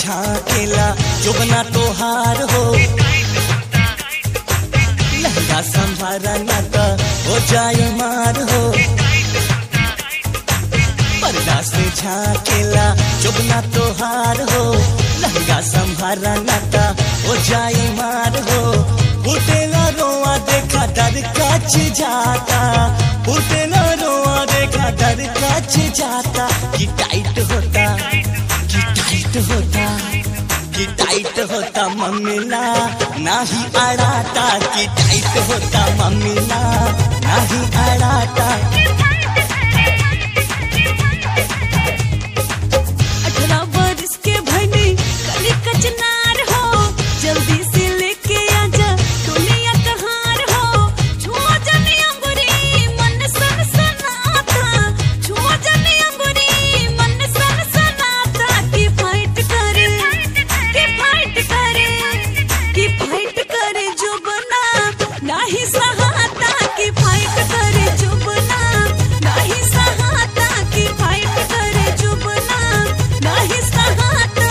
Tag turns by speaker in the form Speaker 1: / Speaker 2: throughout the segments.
Speaker 1: झाकेला जोबना तोहार हो लहंगा संभारा ना तो हो जाए मार हो पर्दा से झाकेला जोबना तोहार हो लहंगा संभारा ना तो हो जाए मार हो फुटेला रोआ देखा डर कच जाता फुटेला रोआ देखा डर कच जाता कि टाइट होता कि टाइट होता कि टाइट होता मम्मीला नाही अड़ाता कि टाइट होता मम्मीला नाही अड़ाता
Speaker 2: अठारह बरस के भनी कली कचनार हो जल्दी से लेके आजा दुनिया कहार हो छुआ जनी अंगुरी मन सन सनाता छुआ जनी अंगुरी मन सन सनाता की फाइट करे की फाइट करे की फाइट करे जो बना नाही सहाता की फाइट करे जो बना नाही सहाता की फाइट करे जो बना नाही सहाता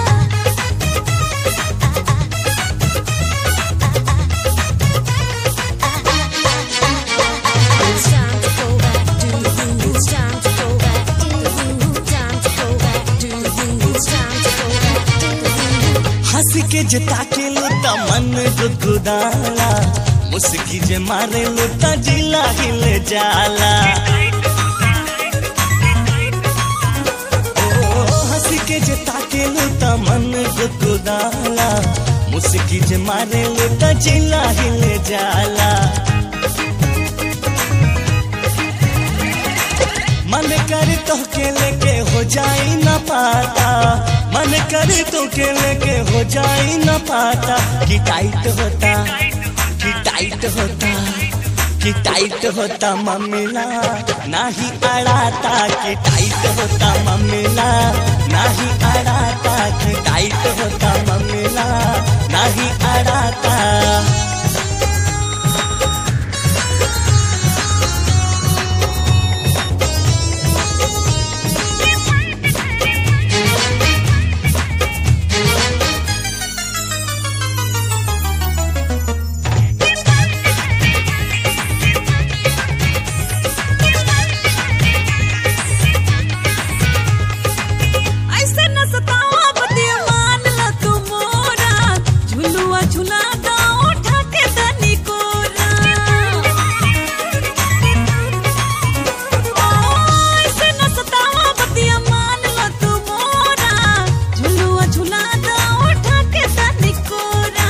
Speaker 3: It's time to go back to you. It's time to go back to you. Time to go back to you. It's time to go back to you.
Speaker 1: हंस के जे ताके लो त मन गुदगुदाला मुस्की जे मारे लो त जिला हिल जाला ओ, हंस के जे ताके लो त मन गुदगुदाला मुस्की जे मारे लो त जिला हिल जाला मन कर तो के लेके हो जाई न पाता मन कर तो के लेके हो जाई न पाता कि टाइट होता कि टाइट होता कि टाइट होता मम्मीला नाही अड़ाता कि टाइट होता मम्मीला नाही अड़ाता कि टाइट होता मम्मीला नाही अड़ाता
Speaker 2: ऐसे न सतावा बतिया मान ला तू मोरा झुलुआ झुला दा उठा के दनी कोरा ओ, ऐसे न सतावा बतिया मान ला तू मोरा झुलुआ झुला दा उठा के दनी कोरा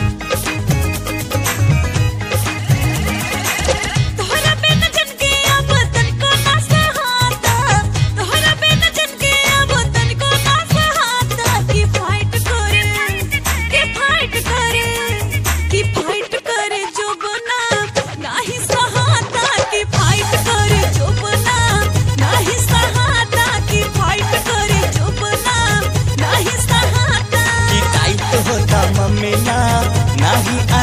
Speaker 2: तोहरा बिन जन के अब तनको ना सहाता तोहरा बिन जन के अब तनको ना सहाता की फाइट करे की फाइट करे की फाइट करे जो बना नाही सहाता की फाइट करे जो बना नाही सहाता की फाइट करे जो बना नाही सहाता
Speaker 1: कि टाइट होता मम्मीला नाही